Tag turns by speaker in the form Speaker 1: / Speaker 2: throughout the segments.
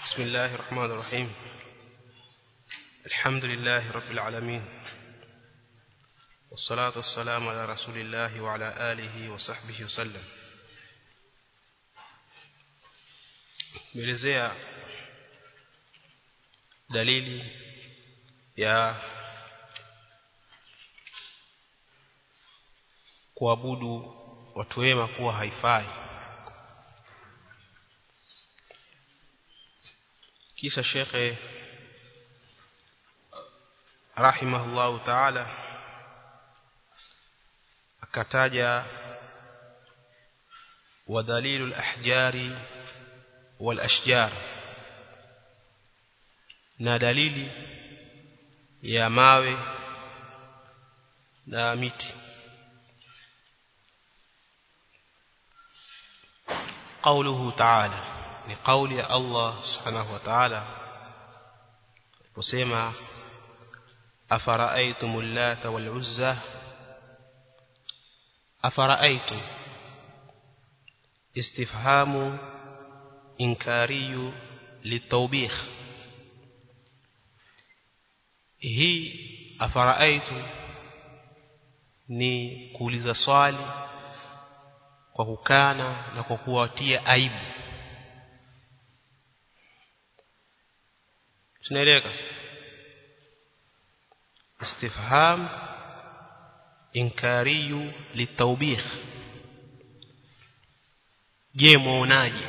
Speaker 1: بسم الله الرحمن الرحيم الحمد لله رب العالمين والصلاة والسلام على رسول الله وعلى آله وصحبه وسلم melezea dalili ya kuabudu watu wema kuwa haifai kisha shekhe rahimahullahu taala akataja ودليل الأحجار والأشجار na dalili ya mawe na miti قوله تعالى لقول الله سبحانه وتعالى وسمع أفرأيتم اللات والعزى أفرأيتم استفهام إنكاري للتوبيخ هي أفرأيتم ni kuuliza swali kwa kukana na kwa kuwatia aibu tunaeleweka istifham inkariyu litawbih je muonaje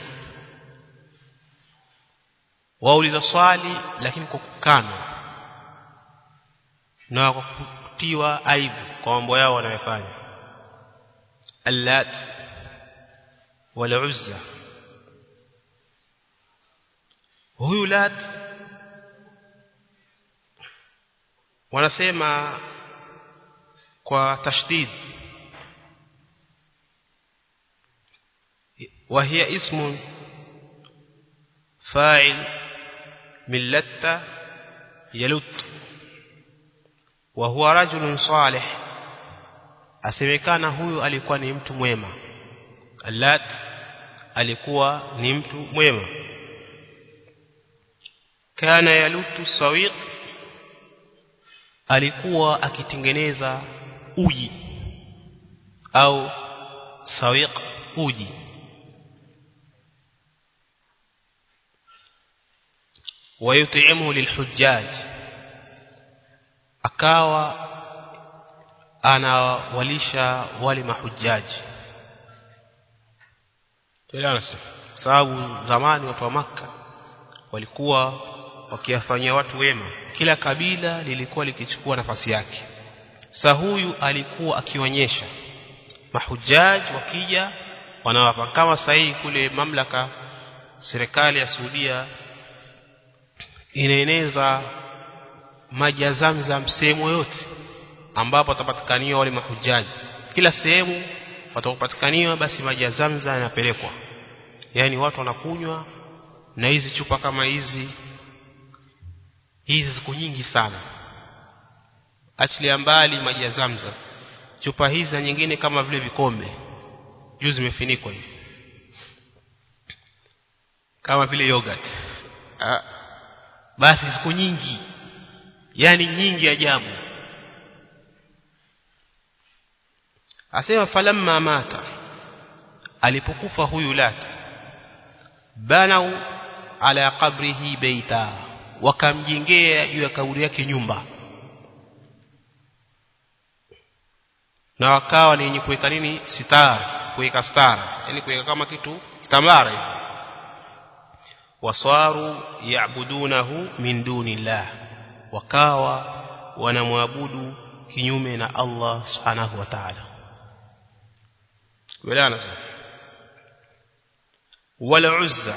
Speaker 1: wauliza swali lakini kwa kukana na kwa kutiwa aibu kwa mambo yao wanayofanya allat wal uzza huyu lat wanasema kwa tashdid وهي اسم فاعل من لت يلت وهو رجل صالح asemekana huyu alikuwa ni mtu mwema allat alikuwa ni mtu mwema kana yalutu sawiq alikuwa akitengeneza uji au sawiq uji ويطعمه للحجاج akawa anawalisha wale mahujaji tuelewana sababu zamani watu wa maka walikuwa wakiwafanyia watu wema kila kabila lilikuwa likichukua nafasi yake sa huyu alikuwa akionyesha mahujaji wakija wanawapa kama sahihi kule mamlaka serikali ya Saudia inaeneza maji ya Zamzam sehemu yote ambapo watapatikaniwa wale mahujaji kila sehemu watapatikaniwa basi maji ya Zamzam yanapelekwa yani watu wanakunywa na hizi chupa kama hizi hizi siku nyingi sana achilia mbali maji ya Zamzam chupa hizi na nyingine kama vile vikombe juu zimefinikwa hivi kama vile yogurt ah, basi siku nyingi yani nyingi ajabu asema falamma mata alipokufa huyu lata banau ala qabrihi baita wakamjengea juu ya kaburi yake nyumba na wakawa ni wenye kuweka nini sitara kuweka stara yani kuweka kama kitu kitambara hivi wasaru yaabudunahu min dunillah wakawa wanamwabudu kinyume na Allah subhanahu wa ta'ala kuelewana sasa wala uzza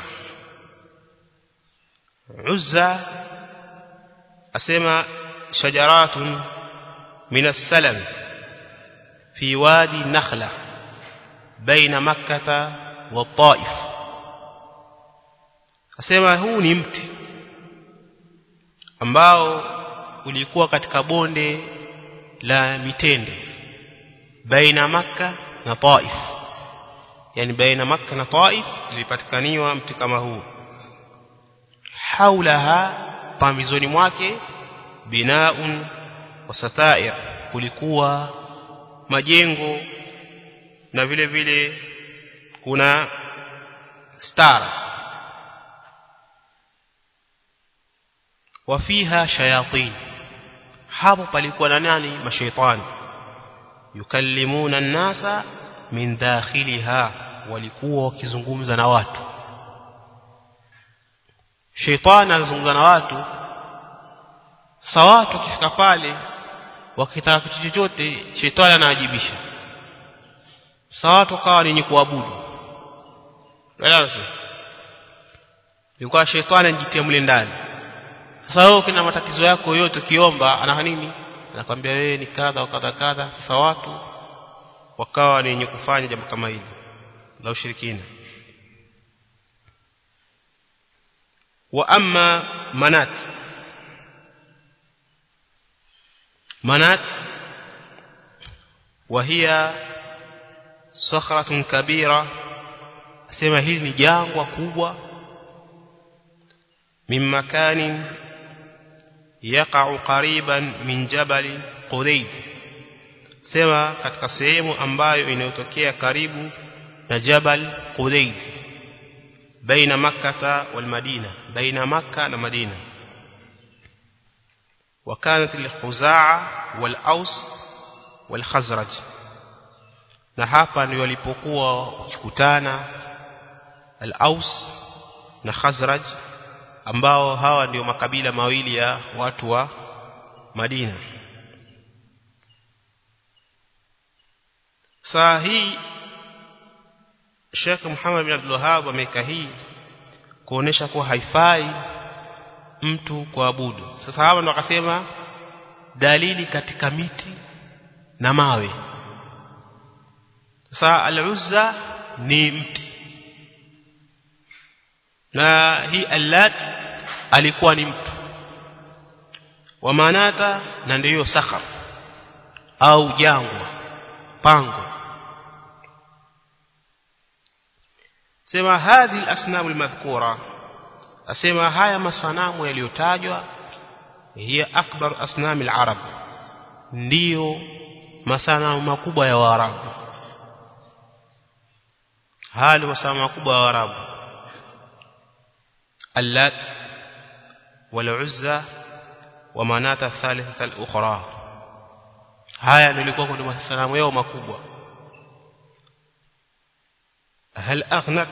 Speaker 1: uzza asema shajaratun min as-salam fi wadi nakhla baina makkah wa taif asema huu ni mti ambao ulikuwa katika bonde la mitende baina maka na taif yani baina Makka na Taif ilipatikaniwa mti kama huu haulaha pambizoni mwake binaun wasatair kulikuwa majengo na vile vile kuna stara wafiha shayatin hapo palikuwa na nani mashaitani yukallimuna an-nasa min dakhiliha walikuwa wakizungumza na watu shaitani anazungumza na watu sawa watu kifika pale wakitaka kitu chochote shetani anaajibisha sawa watu kawa ni kuabudu wala yuko shetani anajitia mle ndani sasa wewe kina matatizo yako yote ukiomba ana nini anakwambia wewe ni kadha wa kadha kadha sasa watu wakawa ni wenye kufanya jambo kama hili la ushirikina wa amma manat manat وهي صخرة كبيرة sema hili ni jangwa kubwa min makanin yaqa'u qariban min jabal Qudayd sema katika sehemu ambayo inayotokea karibu na Jabal Qudayd baina makkah wal Madina baina makkah na Madina وكانت الخزاعة والأوس والخزرج na hapa ndio walipokuwa wakikutana al-Aus na Khazraj ambao hawa ndio makabila mawili ya watu wa Madina saa hii Sheikh Muhammad bin Abdul Wahhab ameka hii kuonesha kuwa haifai mtu kuabudu sasa hapa ndo akasema dalili katika miti na mawe sasa al-Uzza ni mti na hii allat alikuwa ni mtu wa manata na ndiyo sakhar au jangwa pango sema hadhi al-asnam al-madhkura asema haya masanamu yaliyotajwa hiya akbar asnam al-arab ndiyo masanamu makubwa ya waarabu hali masanamu makubwa ya waarabu اللات والعزى ومناة الثالثة الأخرى haya nilikuwa kwa masanamu yao makubwa hal aghnat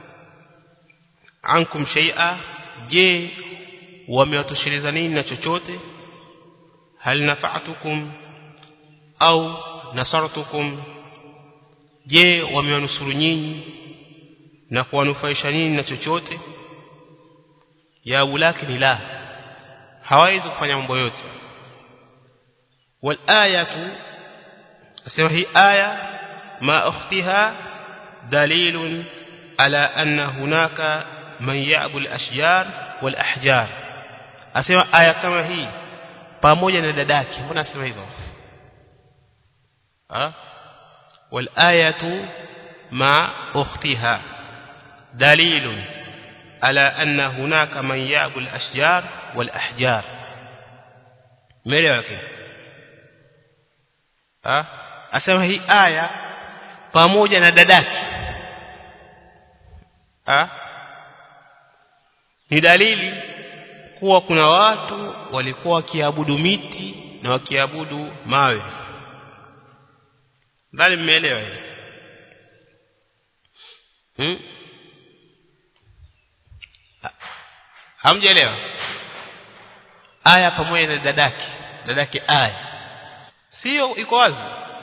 Speaker 1: ankum shay'a je wamewatosheleza nini na chochote hal nafa'atukum au nasartukum je wamewanusuru nyinyi na kuwanufaisha nyinyi na chochote ya ulakini la hawezi kufanya mambo yote wal ayatu asema hii aya ma ukhtiha dalilun ala anna hunaka man ya'bul ashjar wal ahjar asema aya kama hii pamoja na dadake mbona asema hivyo ah wal ayatu ma ukhtiha dalilun على أن هناك من يعبد الأشجار والأحجار مليون كده أه أسمى هي آية pamoja na dadaki ah ni dalili kuwa kuna watu walikuwa wakiabudu miti na wakiabudu mawe bali mmeelewa hili hmm? hamjaelewa aya pamoja na dadake dadake aya sio iko wazi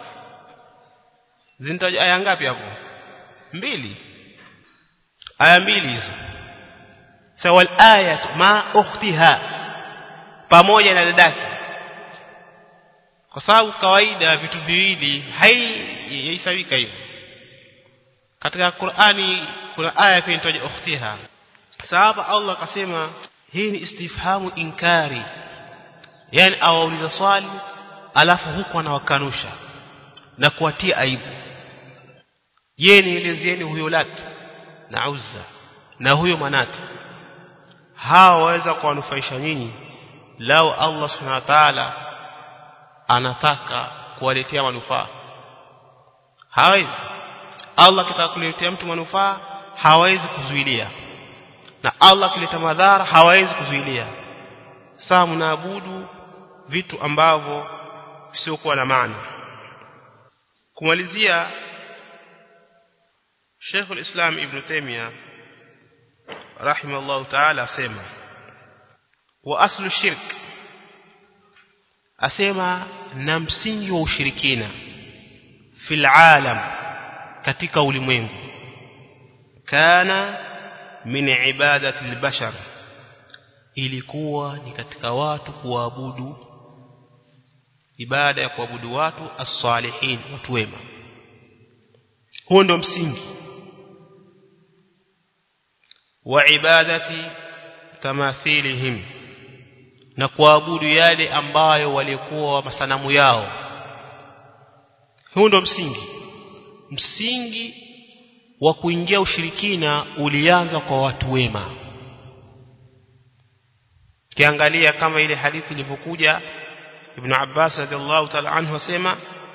Speaker 1: zinataja aya ngapi hapo mbili aya mbili hizo sawal ayat ma ukhtiha pamoja na dadake kwa sababu kawaida vitu viwili haisawika hivyo katika Qur'ani kuna aya pia inatoja ukhtiha sababu Allah akasema hii ni istifhamu inkari yani awauliza swali alafu huku anawakanusha na kuwatia aibu je nielezeeni huyo lat na uzza na huyo manata hawa waweza kuwanufaisha nyinyi lao Allah subhanahu wa ta'ala anataka kuwaletea manufaa hawezi Allah kitaka kuletea mtu manufaa hawezi kuzuilia na Allah kileta madhara hawezi kuzuilia saa mnaabudu vitu ambavyo visiokuwa na maana kumalizia Sheikh al-Islam Ibn Taymiyyah rahimahullah ta'ala asema wa aslu shirk asema na msingi wa ushirikina fil alam katika ulimwengu kana min ibadati albashar ilikuwa ni katika watu kuabudu ibada ya kuabudu watu as-salihin watu wema huo ndo msingi wa ibadati tamathilihim na kuabudu yale ambayo walikuwa masanamu yao huo ndo msingi msingi wa kuingia ushirikina ulianza kwa watu wema kiangalia kama ile hadithi ilivyokuja Ibn Abbas radhiallahu ta'ala anhu asema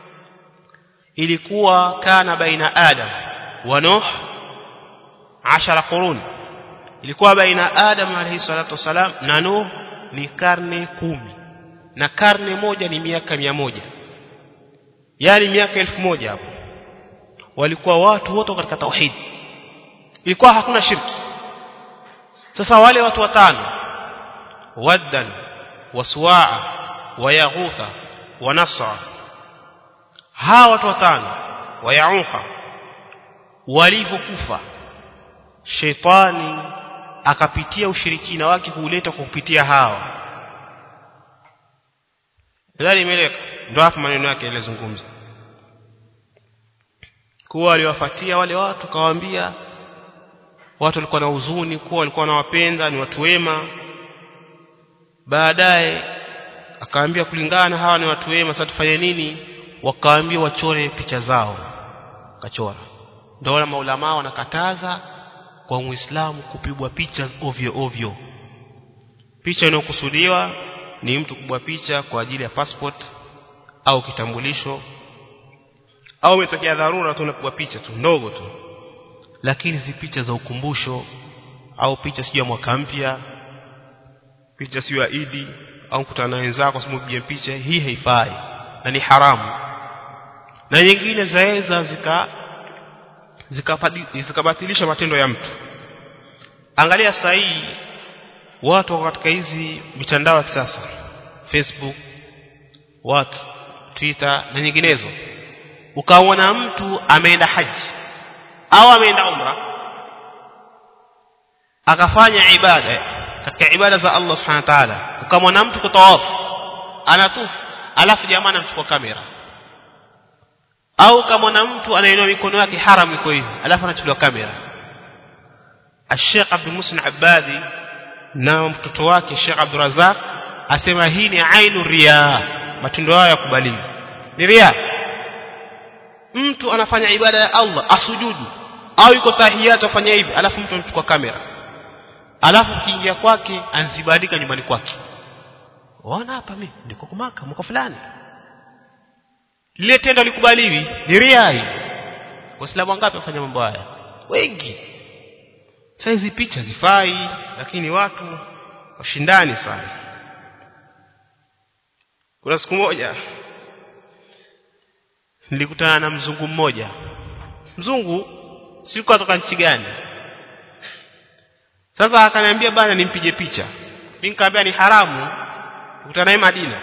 Speaker 1: ilikuwa kana baina Adam wa Nuh 10 qurun ilikuwa baina Adam alayhi salatu wasalam na Nuh ni karne kumi na karne moja ni miaka mia moja yani miaka elfu moja hapo walikuwa watu wote katika tauhid ilikuwa hakuna shirki sasa wale watu watano waddan waswaa wayaghutha wanasra hawa watu watano wayauka walivyokufa sheitani akapitia ushirikina wake kuuleta kwa kupitia hawa ndani imeleka ndio hapo maneno yake yalizungumza kuwa aliwafuatia wale watu kawaambia watu walikuwa na huzuni kuwa walikuwa wanawapenda ni watu wema baadaye akaambia kulingana hawa ni watu wema sasa tufanye nini wakaambia wachore picha zao kachora ndio wale maulama wanakataza kwa muislamu kupigwa picha ovyo ovyo picha inayokusudiwa ni mtu kubwa picha kwa ajili ya passport au kitambulisho au umetokea dharura tu unapigwa picha tu ndogo tu lakini si picha za ukumbusho au picha sio ya mwaka mpya picha sio ya Idi au kutana na wenzako simupige picha hii haifai na ni haramu na nyingine zaweza zika zikabatilisha zika matendo ya mtu angalia sasa hii watu katika hizi mitandao ya kisasa Facebook what Twitter na nyinginezo ukaona mtu ameenda haji au ameenda umra akafanya ibada katika ibada za Allah subhanahu wa ta'ala ukamwona mtu kutawafu anatufu alafu jamaa anamchukua kamera au kama na mtu anainua mikono yake haram iko hivi alafu anachukuliwa kamera Sheikh Abdul Muslim Abadi na mtoto wake Sheikh Abdul Razak asema hii ni ainu riya matendo hayo yakubaliwi ni riya mtu anafanya ibada ya Allah asujudu au yuko tahiyatu afanya hivi alafu mtu anachukua kamera alafu kiingia kwake anzibadika nyumbani kwake waona hapa mimi ndiko kumaka mwaka fulani lile tendo likubaliwi ni ria hii waislamu wangapi wafanya mambo haya wengi sasa hizi picha zifai lakini watu washindani sana kuna siku moja nilikutana na mzungu mmoja mzungu sikuwa toka nchi gani sasa akaniambia bana nimpige picha mimi nikamwambia ni haramu kukutana naye Madina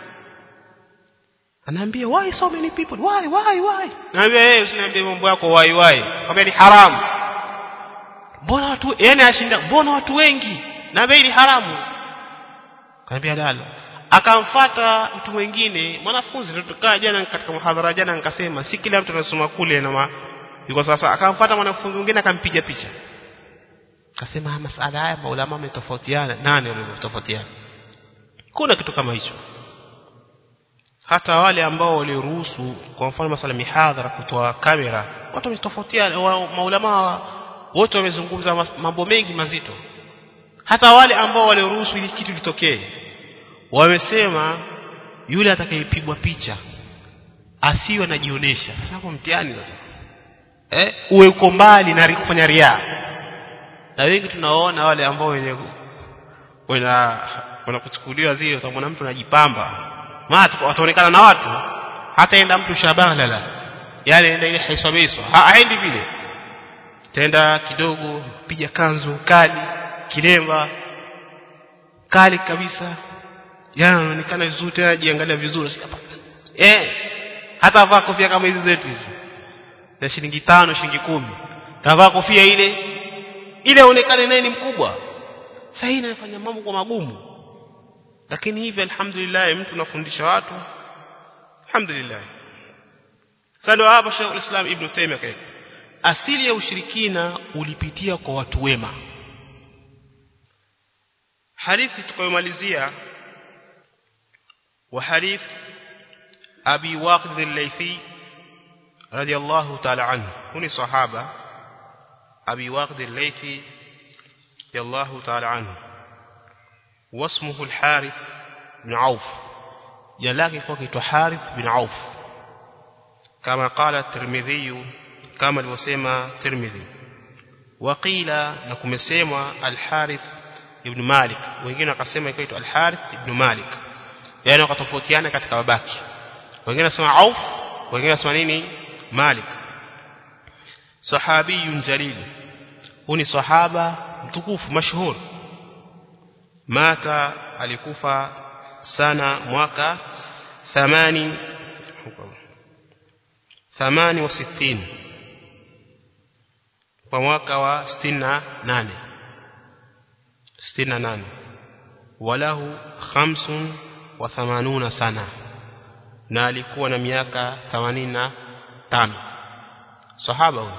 Speaker 1: anaambia why so many people why why why naambia yeye usiniambie mambo yako why why kwambia ni haramu mbona watu yani ashinda mbona watu wengi naambia ni haramu kaniambia dala akamfata mtu mwingine mwanafunzi tulikaa jana katika muhadhara jana nikasema si kila mtu anasoma kule na ma yuko sasa akamfata mwanafunzi mwingine akampiga picha akasema masala haya maulama wametofautiana nani wametofautiana kuna kitu kama hicho hata wale ambao waliruhusu kwa mfano masala mihadhara kutoa kamera watu wametofautiana maulama wote wamezungumza mambo mengi mazito hata wale ambao walioruhusu hili kitu litokee wamesema yule atakayepigwa picha asiwe anajionyesha sasa hapo mtihani sasa eh uwe uko mbali na kufanya riaa na wengi tunaona wale ambao wenye wana wanakuchukuliwa zile utamwona mtu anajipamba maana wataonekana na watu hata enda mtu shabalala yale enda ile haisomeswa haendi vile tenda kidogo piga kanzu kali kilemba kali kabisa yana anaonekana vizuri tena jiangalia vizuri sikapata eh hata vaa kofia kama hizi zetu hizi ya shilingi tano shilingi kumi tavaa kofia ile ile aonekane naye ni mkubwa sasa hii inafanya mambo kwa magumu lakini hivi alhamdulillah mtu nafundisha watu alhamdulillah sasa hapa Sheikh al-Islam Ibn Taymiyyah kaika asili ya ushirikina ulipitia kwa watu wema hadithi tukayomalizia wa hadith Abi Waqid al-Laythi radiyallahu ta'ala anhu huni sahaba Abi Waqid al-Laythi radiyallahu ta'ala anhu واسمه الحارث بن عوف جلاكي كوكيتو حارث بن عوف كما قال الترمذي كما الوسيما الترمذي وقيل نكم سيما الحارث ابن مالك wengine wakasema ikaitwa al-Harith ibn Malik yani wakatofautiana katika babaki wengine wasema Auf wengine wasema nini Malik sahabiyun jalil huni sahaba mtukufu mashhur mata alikufa sana mwaka 8 68 kwa mwaka wa 68 68 walahu 85 sana na alikuwa na miaka 85 sahaba huyo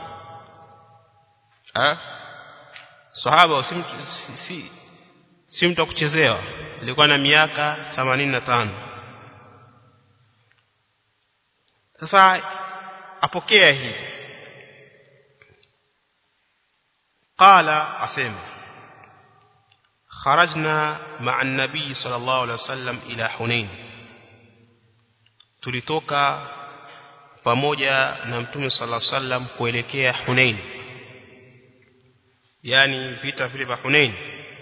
Speaker 1: ah sahaba si si si mtu kuchezewa alikuwa na miaka 85 sasa apokea hizi qala asema kharajna ma'a an-nabi sallallahu alayhi wasallam ila hunain tulitoka pamoja na mtume sallallahu alayhi wasallam kuelekea hunain yani vita vile vya hunain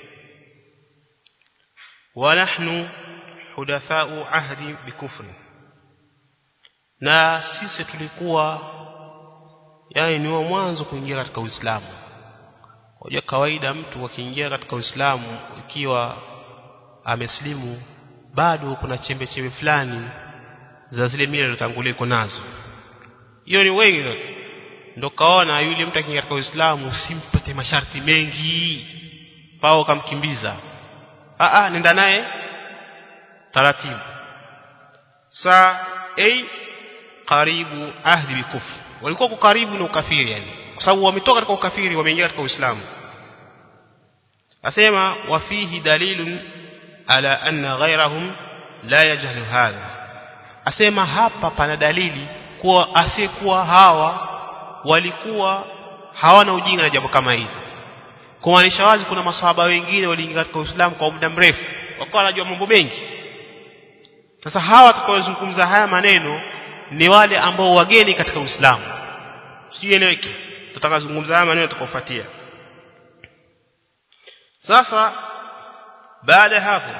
Speaker 1: ونحن حدثاء عهد بكفر na sisi tulikuwa yani ni wa mwanzo kuingia katika Uislamu kwa kawaida mtu akiingia katika Uislamu ikiwa ameslimu bado kuna chembe chembe fulani za zile mila zilizotangulia iko nazo hiyo ni wengi ndo kaona yule mtu akiingia katika Uislamu usimpate masharti mengi pao kamkimbiza a nenda naye taratibu saa a karibu ahdi bikufr walikuwa kwa karibu na ukafiri yani kwa sababu wametoka katika ukafiri wameingia katika uislamu asema wa fihi dalilun ala anna ghayrahum la yajhalu hadha asema hapa pana dalili kuwa asiyekuwa hawa walikuwa hawana ujinga na jambo kama hili kumaanisha wazi kuna maswahaba wengine waliingia katika Uislamu kwa muda mrefu wakawa wanajua mambo mengi sasa hawa tutakaozungumza haya maneno ni wale ambao wageni katika Uislamu sieleweke tutakazungumza haya maneno tutakaofuatia sasa baada ya hapo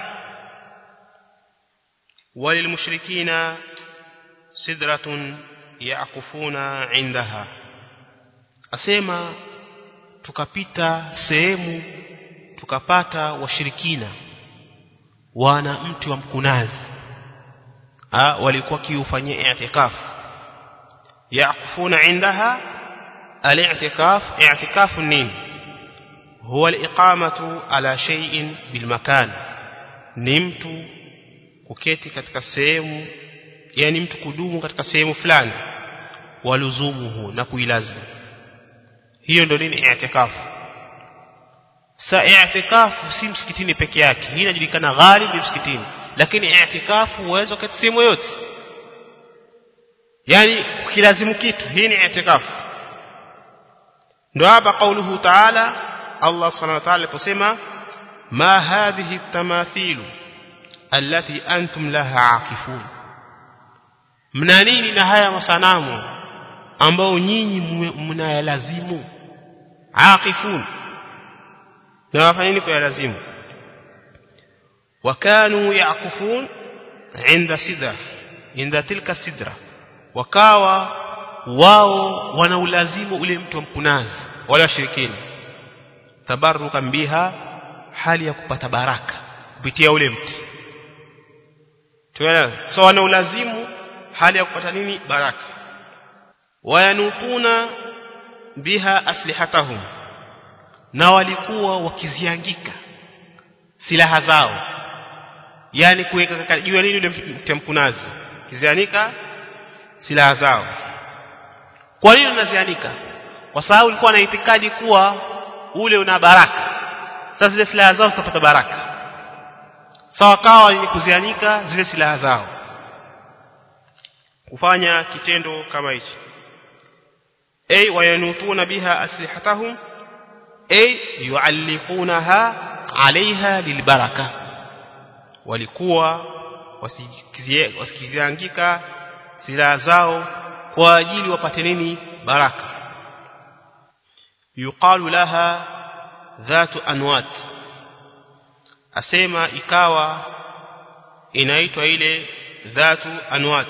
Speaker 1: walilmushrikina sidratun yaqufuna indaha asema tukapita sehemu tukapata washirikina wana mti wa mkunazi ha, walikuwa kiufanyia i'tikaf yaqufuna indaha al-i'tikaf i'tikaf nini huwa al-iqamatu ala shay'in bil makan ni mtu kuketi katika sehemu yani mtu kudumu katika sehemu fulani waluzumuhu na kuilazimu hiyo ndio nini i'tikafu sa i'tikafu si msikitini peke yake hii inajulikana ghalibi msikitini lakini i'tikafu uwezo katika sehemu yote yani ukilazimu kitu hii ni i'tikafu ndio hapa kauluhu ta'ala Allah subhanahu wa ta'ala aliposema ما هذه التماثيل التي أنتم لها عاكفون mna nini na haya masanamu ambao nyinyi mnayalazimu aqifun na wafanyeni kwa lazimu wakanu yaqufun inda sidra inda tilka sidra wakawa wao wanaulazimu ule mtu wa mkunazi wala washirikini tabarukan biha hali ya kupata baraka kupitia ule mti tuelewa so wanaulazimu hali ya kupata nini baraka wayanutuna biha aslihatahum na walikuwa wakiziangika silaha zao yani kuweka juu nini ule mkunazi kizianika silaha zao kwa nini unazianika kwa sababu ulikuwa na itikadi kuwa ule una baraka sasa zile silaha zao zitapata baraka sawa kawa ni kuzianika zile silaha zao kufanya kitendo kama hichi ay wayanutuna biha aslihatahum ay yualliqunaha alaiha lilbaraka walikuwa wasikiziangika silaha zao kwa ajili wapate nini baraka yuqalu laha dhatu anwat asema ikawa inaitwa ile dhatu anwat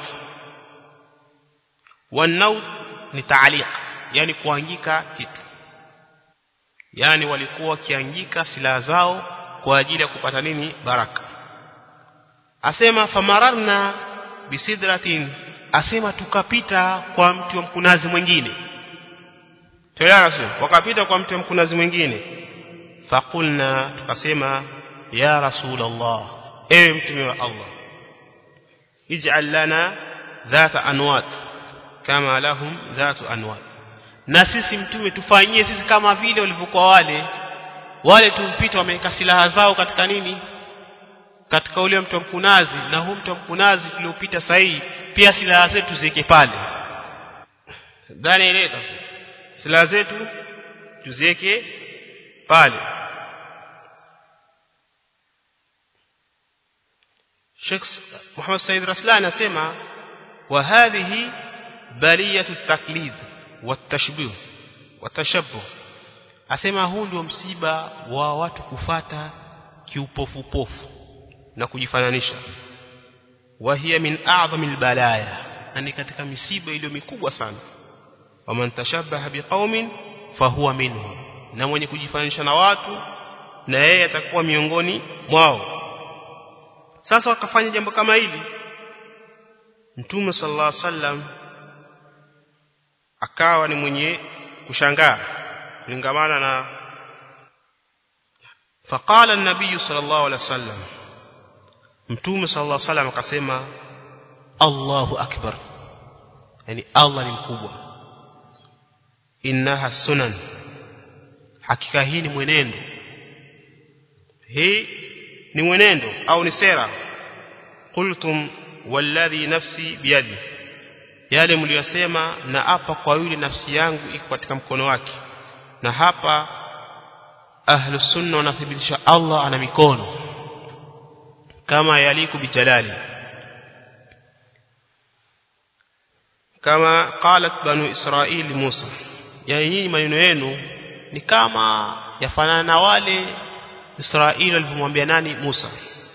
Speaker 1: wanaut ni taaliq yani kuangika kitu yani walikuwa wakiangika silaha zao kwa ajili ya kupata nini baraka asema famararna bisidratin asema tukapita kwa mti wa mkunazi mwingine tayari wakapita kwa mti wa mkunazi mwingine faqulna tukasema ya rasulullah ewe mtume wa Allah ij'al lana dhata anwat kama lahum dhatu anwat na sisi mtume tufanyie sisi kama vile walivyokuwa wale wale tumpita wameweka silaha zao katika nini katika ule mto mkunazi na huu mto mkunazi tuliopita sahihi pia silaha zetu ziweke pale dhani ile silaha zetu tuziweke pale Sheikh Muhammad Said Raslan anasema wa hadhihi baliyatu taklid watashbih watashabbuh asema huu ndio msiba wa watu kufata kiupofupofu na kujifananisha wa hiya min a'zami albalaya na ni katika misiba iliyo mikubwa sana wa man tashabbaha biqaumin fahuwa minhum na mwenye kujifananisha na watu na yeye atakuwa miongoni mwao sasa wakafanya jambo kama hili Mtume sallallahu alaihi wasallam akawa ni mwenye kushangaa kulingamana na faqala an-nabiy sallallahu alaihi wasallam Mtume sallallahu alaihi wasallam akasema Allahu akbar yani Allah ni mkubwa innaha sunan hakika hii ni mwenendo hii ni mwenendo au ni sera qultum walladhi nafsi biyadi yale mliyosema na hapa kwa yule nafsi yangu iko katika mkono wake na hapa ahlu sunna wanathibitisha Allah ana mikono kama yaliku bijalali kama qalat banu israil Musa yani nyinyi maneno yenu ni kama yafanana na wale Israeli walipomwambia nani Musa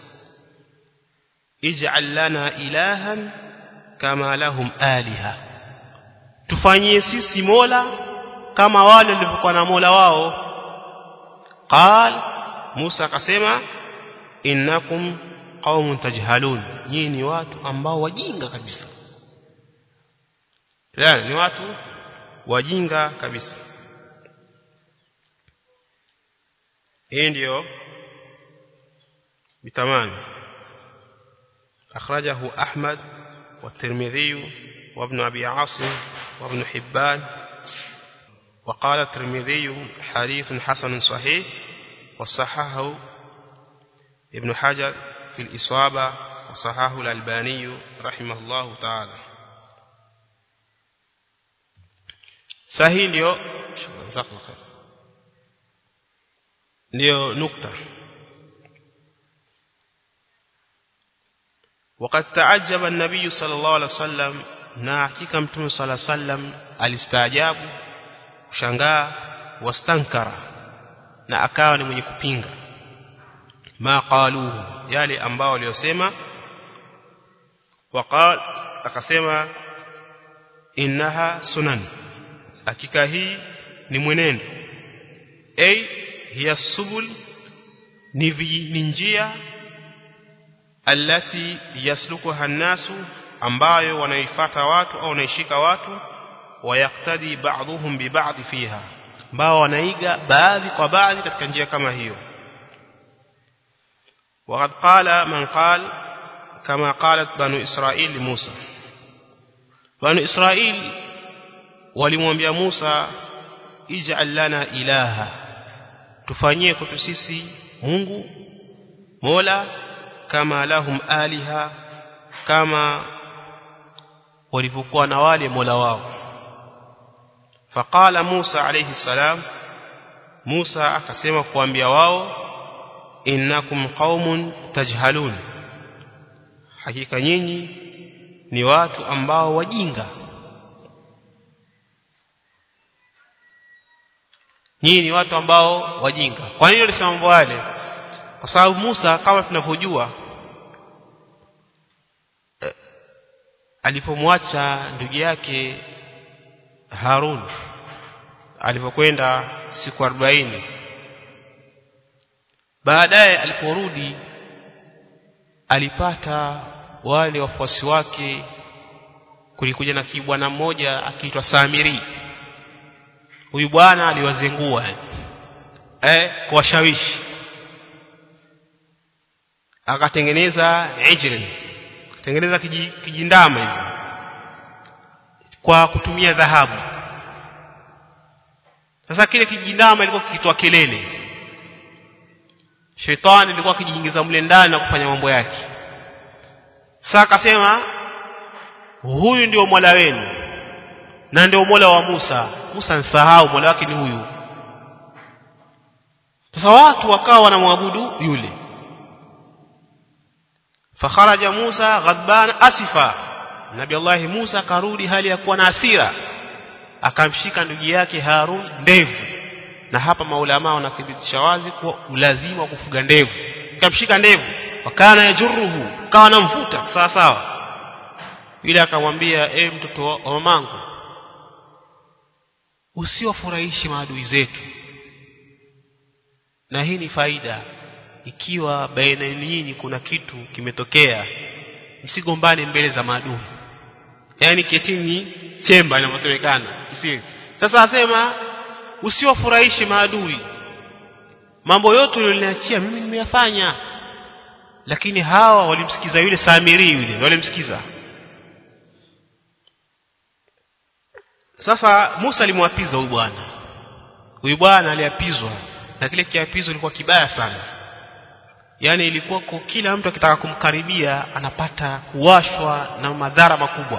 Speaker 1: ij'al lana ilahan kama lahum aliha tufanyie sisi mola kama wale walivyokuwa na mola wao qal Musa akasema innakum qaumun tajhalun nyinyi ni watu ambao wajinga kabisa yani ni watu wajinga kabisa hii ndio bitamani أخرجه أحمد والترمذي وابن أبي عاصم وابن حبان وقال الترمذي حديث حسن صحيح وصححه ابن حجر في الإصابة وصححه الألباني رحمه الله تعالى sahihi ndio ndio nukta وقد تعجب النبي صلى الله عليه وسلم na hakika mtume صلى الله عليه وسلم alistaajabu kushangaa wastankara na akawa ni mwenye kupinga ma qaluhu yale ambao waliosema waqal akasema innaha sunan hakika hii ni mwenendo ay hiya subul ni ni njia allati yaslukuha nasu ambayo wanaifuata watu au wanaishika watu wayaktadi ba'dhum bi ba'd fiha ambao wanaiga baadhi kwa baadhi katika njia kama hiyo وقد قال من قال كما قالت بنو إسرائيل لموسى بنو إسرائيل walimwambia Musa ij'al lana ilaha tufanyie kwetu sisi Mungu Mola kama lahum aliha kama walivyokuwa na wale Mola wao faqala Musa alayhi salam Musa akasema kuambia wao innakum qaumun tajhalun hakika nyinyi ni watu ambao wajinga nyinyi ni watu ambao wajinga kwa nini alisema mambo yale kwa sababu Musa kama tunavyojua eh, alipomwacha ndugu yake Harun alipokwenda siku 40 baadaye aliporudi alipata wale wafuasi wake kulikuja na kibwana mmoja akiitwa Samiri huyu bwana aliwazengua eh kuwashawishi akatengeneza ijri akatengeneza kijindama hivi kwa kutumia dhahabu sasa kile kijindama ilikuwa kikitoa kelele shetani ilikuwa akijiingiza mle ndani na kufanya mambo yake sasa akasema huyu ndio mola wenu na ndio mola wa Musa Musa nsahau mola wake ni huyu sasa watu wakawa wanamwabudu yule fakharaja Musa ghadban asifa Nabi Allah Musa karudi hali ya kuwa na hasira akamshika ndugu yake Harun ndevu na hapa maulama wanathibitisha wazi kuwa ulazima wa kufuga ndevu akamshika ndevu wakana yajuruhu kawa namvuta sawa sawa yule akamwambia e mtoto wa mamangu usiwafurahishi maadui zetu na hii ni faida ikiwa baina yenu kuna kitu kimetokea msigombane mbele za maadui yani ketini chemba inavyosemekana isiwe sasa asema usiwafurahishe maadui mambo yote uliyoniachia mimi nimeyafanya lakini hawa walimsikiza yule Samiri yule walimsikiza sasa Musa alimwapiza huyu bwana huyu bwana aliapizwa na kile kiapizo kilikuwa kibaya sana yani ilikuwa kwa kila mtu akitaka kumkaribia anapata kuwashwa na madhara makubwa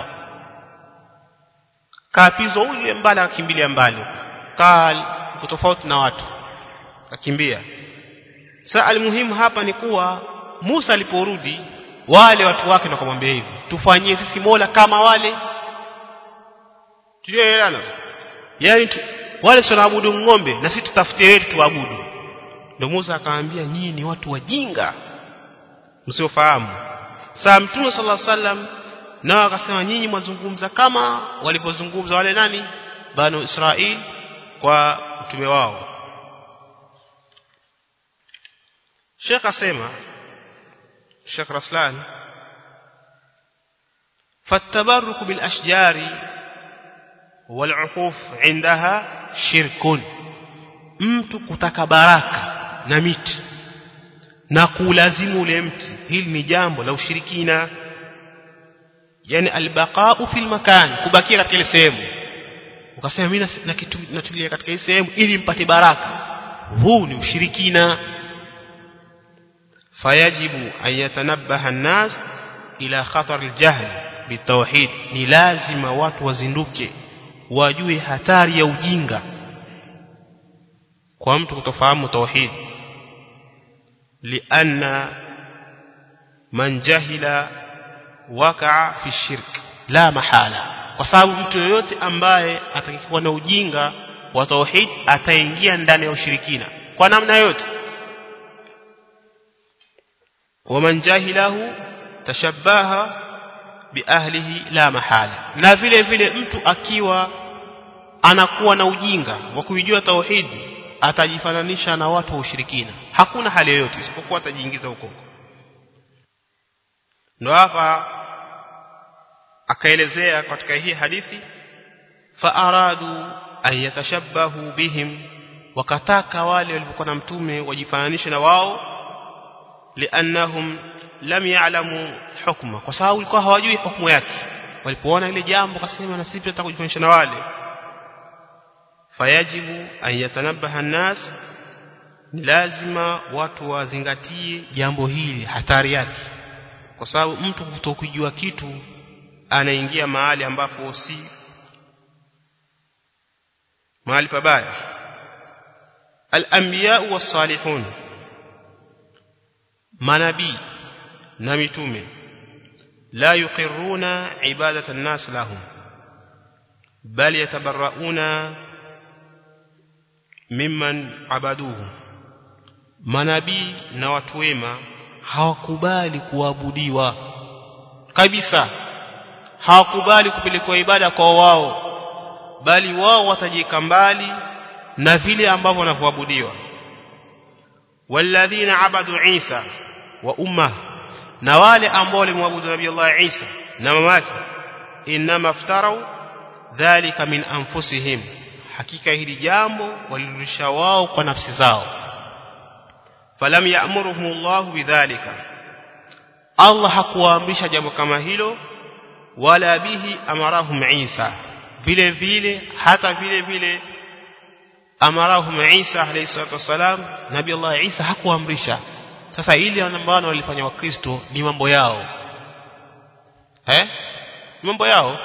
Speaker 1: kaapizwa ule mbali akimbilia mbali kal tofauti na watu akimbia sasa almuhimu hapa ni kuwa Musa aliporudi wale watu wake ndio kumwambia hivi tufanyie sisi Mola kama wale tuliyoelewana yani tu, wale tunaabudu ng'ombe na sisi tutafutie wetu tuabudu ndio Musa akamwambia nyinyi ni watu wajinga msiofahamu saa mtume sallallahu alaihi wasallam nao akasema nyinyi mwazungumza kama walipozungumza wale nani banu Israeli kwa mtume wao Sheikh asema Sheikh Raslan فالتبرك بالأشجار والعقوف عندها شرك mtu kutaka baraka na miti na kulazimu ule mti hili ni jambo la ushirikina yani albaqa'u fil makan kubakia katika ile sehemu ukasema mimi natulia katika hii sehemu ili mpate baraka huu ni ushirikina fayajibu an yatanabbaha an-nas ila khatar al-jahl bitawhid ni lazima watu wazinduke wajue hatari ya ujinga kwa mtu kutofahamu tauhid lianna man jahila wakaa fi shirk la mahala kwa sababu mtu yoyote ambaye atakikuwa na ujinga wa tauhid ataingia ndani ya ushirikina kwa namna yote waman jahilahu tashabbaha biahlihi la mahala na vile vile mtu akiwa anakuwa na ujinga wa kuijua tauhidi atajifananisha na watu wa ushirikina hakuna hali yoyote isipokuwa atajiingiza huko ndo hapa akaelezea katika hii hadithi faaradu an yatashabbahu bihim wakataka wale waliokuwa na mtume wajifananishe na wao liannahum lam ya'lamu hukma kwa sababu walikuwa hawajui hukumu yake walipoona ile jambo kasema na sisi tunataka kujifananisha na wale fayajibu an yatanabbaha an-nas ni lazima watu wazingatie jambo hili hatari yake kwa sababu mtu kutokujua kitu anaingia mahali ambapo si mahali pabaya al-anbiya was-salihun manabii na mitume la yuqirruna ibadata an-nas lahum bal yatabarrauna mimman abaduhu manabii na watu wema hawakubali kuabudiwa kabisa hawakubali kupelekwa ibada kwa wao bali wao watajika mbali na vile ambavyo wanavyoabudiwa walladhina abadu Isa wa umma na wale ambao walimwabudu nabii Allah Isa na mamake inma aftarau dhalika min anfusihim hakika hili jambo walirudisha wao kwa nafsi zao falam ya'muruhum Allah bidhalika Allah hakuwaamrisha jambo kama hilo wala bihi amarahum Isa vile vile hata vile vile amarahum Isa alayhi salatu wasalam nabii Allah Isa hakuamrisha sasa ile ambalo walifanya wakristo ni mambo yao eh mambo yao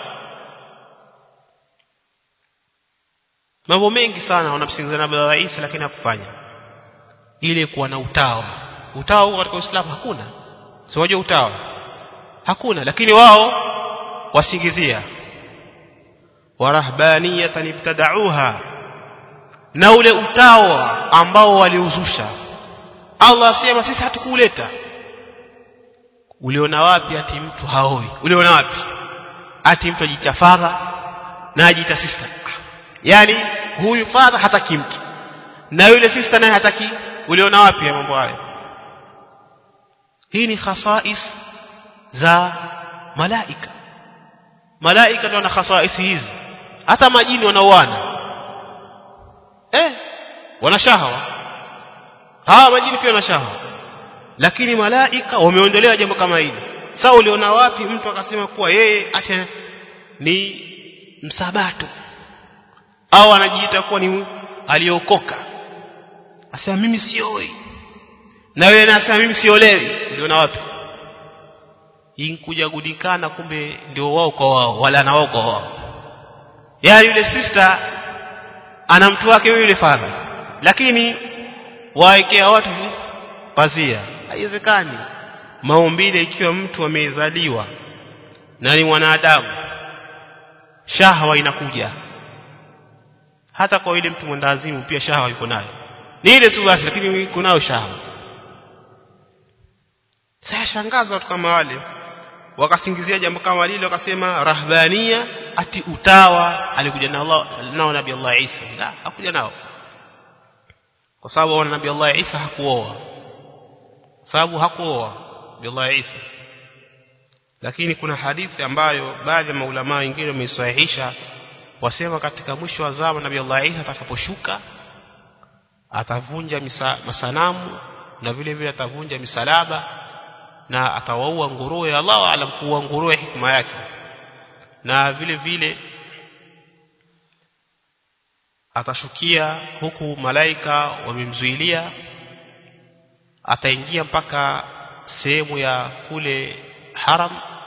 Speaker 1: mambo mengi sana wanamsingizana nabii Allah Isa lakini hakufanya ile kuwa na utawa utawa huko katika Uislamu hakuna sio utawa hakuna lakini wao wasingizia warahbaniyatan ibtada'uha na ule utawa ambao waliuzusha Allah asema sisi hatukuleta uliona wapi ati mtu haoi uliona wapi ati mtu ajichafadha na ajita sister yani huyu father hataki mtu na yule sister naye hataki uliona wapi ya mambo hayo hii ni khasais za malaika malaika ndio wana khasais hizi hata majini wanaoana eh wana shahawa hawa majini pia wana shahawa lakini malaika wameondolewa jambo kama hili sasa uliona wapi mtu akasema kuwa yeye acha ni msabato au anajiita kuwa ni aliokoka asema mimi sioi na wewe nasema mimi siolewi uliona wapi inkuja gudikana kumbe ndio wao kwa wao wala na wao kwa wao yaani yule sister ana mtu wake yule father lakini waekea watu pazia haiwezekani maumbile ikiwa mtu amezaliwa na ni mwanadamu shahwa inakuja hata kwa ile mtu mwendazimu pia shahwa yuko nayo ni ile tu basi lakini kunayo shahwa sasa shangaza watu kama wale wakasingizia jambo kama lile wakasema rahbania ati utawa alikuja na Allah nao nabii Allah Isa la hakuja nao kwa sababu wana nabii Allah Isa hakuoa sababu hakuoa nabii Allah Isa lakini kuna hadithi ambayo baadhi ya maulama wengine wameisahihisha wasema katika mwisho wa zama nabii Allah Isa atakaposhuka atavunja misa, masanamu na vile vile atavunja misalaba na atawaua nguruwe Allah alam kuua nguruwe hikma yake na vile vile atashukia huku malaika wamemzuilia ataingia mpaka sehemu ya kule haram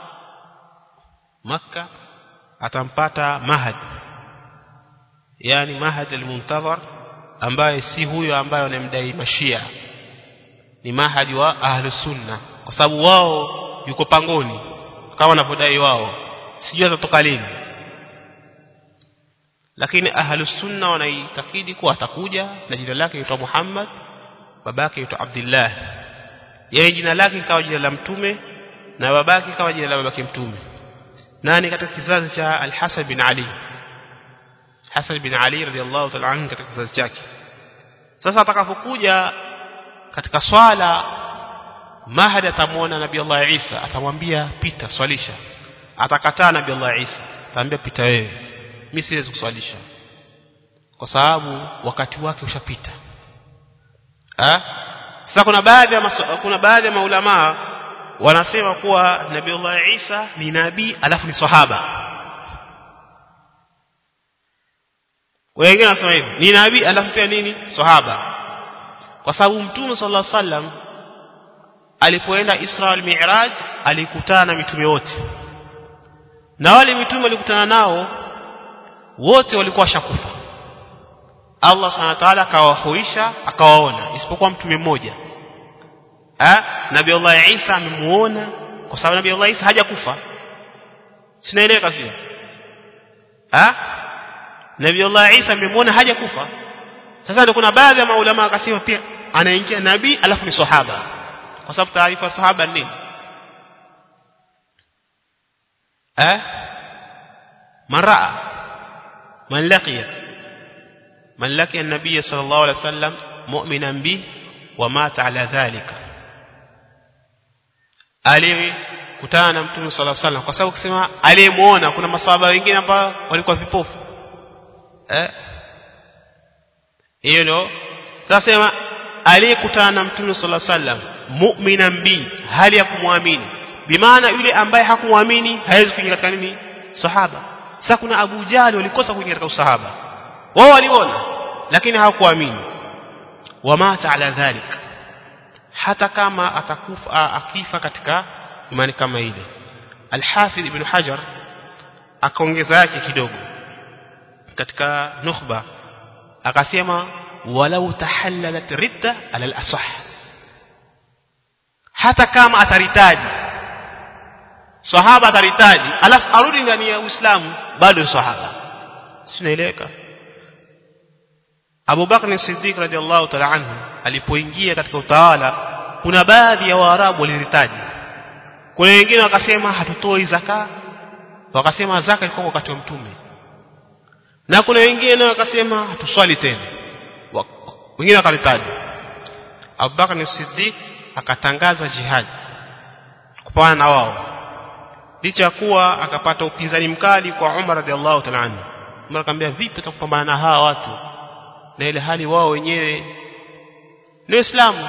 Speaker 1: maka atampata mahad yani mahad al-muntazar ambaye si huyo ambaye anamdai mashia ni mahadi wa ahlu sunna kwa sababu wao yuko pangoni kama wanavyodai wao sijui atatoka lini lakini ahlus sunna wanaitakidi kuwa atakuja na jina lake litaitwa Muhammad babake litaitwa Abdullah yeye jina lake kama jina la mtume na babake kama jina la babake mtume nani katika kizazi cha Al-Hasan bin Ali Hasan bin Ali radhiallahu ta'ala anhu katika kizazi chake sasa atakapokuja katika swala Mahdi atamwona Nabii Allah Isa atamwambia pita swalisha atakataa Nabii Allah Isa atamwambia pita wewe mimi siwezi kuswalisha kwa sababu wakati wake ushapita ah sasa kuna baadhi ya kuna baadhi ya maulama wanasema kuwa Nabii Allah Isa ni nabii alafu ni sahaba wengine wanasema hivyo ni nabii alafu pia nini sahaba kwa sababu mtume sallallahu alaihi wasallam alipoenda Isra al-Mi'raj alikutana na mitume wote na wale mitume walikutana nao wote walikuwa washakufa Allah subhanahu wa ta'ala akawahuisha akawaona isipokuwa mtume mmoja ah Nabii Allah Isa amemuona kwa sababu Nabii Allah Isa hajakufa sinaeleweka sio ah Nabii Allah Isa amemuona hajakufa sasa ndio kuna baadhi ya maulama akasema pia anaingia nabii alafu ni sahaba kwa sababu taarifa sahaba nini eh maraa man laqiya man laqiya an-nabiy sallallahu alayhi wasallam mu'minan bi wa mata ala dhalika alikutana na mtume sallallahu alayhi wasallam kwa sababu kusema aliyemuona kuna maswahaba wengine ambao walikuwa vipofu eh hiyo ndio sasa sema aliyekutana na mtume sallallahu alaihi wasallam mu'minan bi hali ya kumwamini bimaana yule ambaye hakumwamini hawezi kuingia katika nini sahaba sasa kuna Abu Jahal walikosa kuingia katika usahaba wao waliona lakini hawakuamini wamata ala dhalik hata kama atakufa akifa katika imani kama ile Al-Hafidh Ibn Hajar akaongeza yake kidogo katika nukhba akasema walau tahallalat ridda ala al-asah hata kama ataritaji sahaba ataritaji alafu arudi ndani ya Uislamu bado sahaba sinaeleweka Abu Bakr Siddiq radhiallahu ta'ala anhu alipoingia katika utawala kuna baadhi ya Waarabu waliritaji kuna wengine wakasema hatutoi zaka wakasema zaka ilikuwa wakati wa mtume na kuna wengine wakasema hatuswali tena wengine wakaritaji Abu Bakr Siddiq akatangaza jihad kupambana na wao licha kuwa akapata upinzani mkali kwa Umar radhiallahu ta'ala anhu Umar akamwambia vipi utakupambana na hawa watu na ile hali wao wenyewe ni Uislamu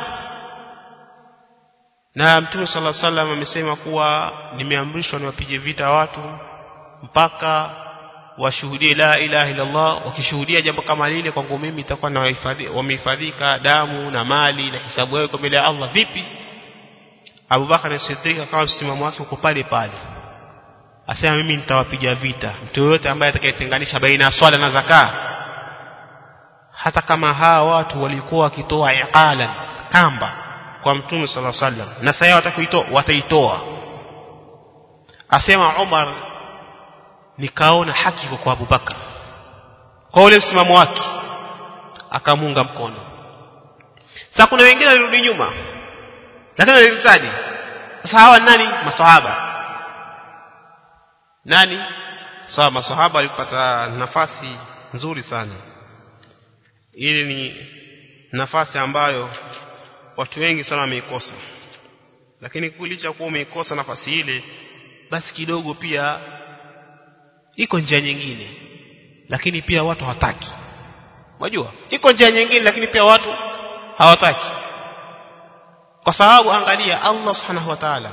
Speaker 1: na Mtume صلى الله عليه وسلم amesema kuwa nimeamrishwa niwapige vita watu mpaka washuhudie la ilaha illa Allah wakishuhudia jambo kama lile kwangu mimi itakuwa na wamehifadhika damu na mali na hisabu yao kwa mbele ya Allah vipi Abu Bakar Siddiq akawa msimamo wake uko pale pale asema mimi nitawapiga vita mtu yote ambaye atakayetenganisha baina ya swala na zaka hata kama hawa watu walikuwa wakitoa iqalan kamba kwa mtume sallallahu alaihi wasallam na sasa watakuitoa wataitoa asema Umar nikaona haki kwa Abu Bakar kwa ule msimamo wake akamunga mkono sasa kuna wengine walirudi nyuma lakini waliritaji sasa hawa nani maswahaba nani sawa maswahaba walipata nafasi nzuri sana ili ni nafasi ambayo watu wengi sana wameikosa lakini kulicha kuwa umeikosa nafasi ile basi kidogo pia iko njia nyingine lakini pia watu hawataki unajua iko njia nyingine lakini pia watu hawataki kwa sababu angalia Allah subhanahu wa ta'ala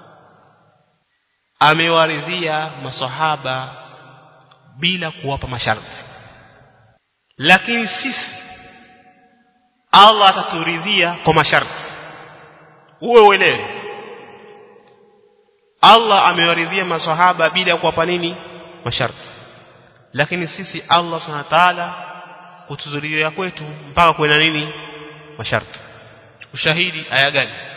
Speaker 1: amewaridhia maswahaba bila kuwapa masharti lakini sisi Allah ataturidhia kwa masharti uwe uelewe Allah amewaridhia maswahaba bila kuwapa nini masharti lakini sisi Allah subhanahu wa ta'ala kutuzuria kwetu mpaka kuwe na nini masharti ushahidi aya gani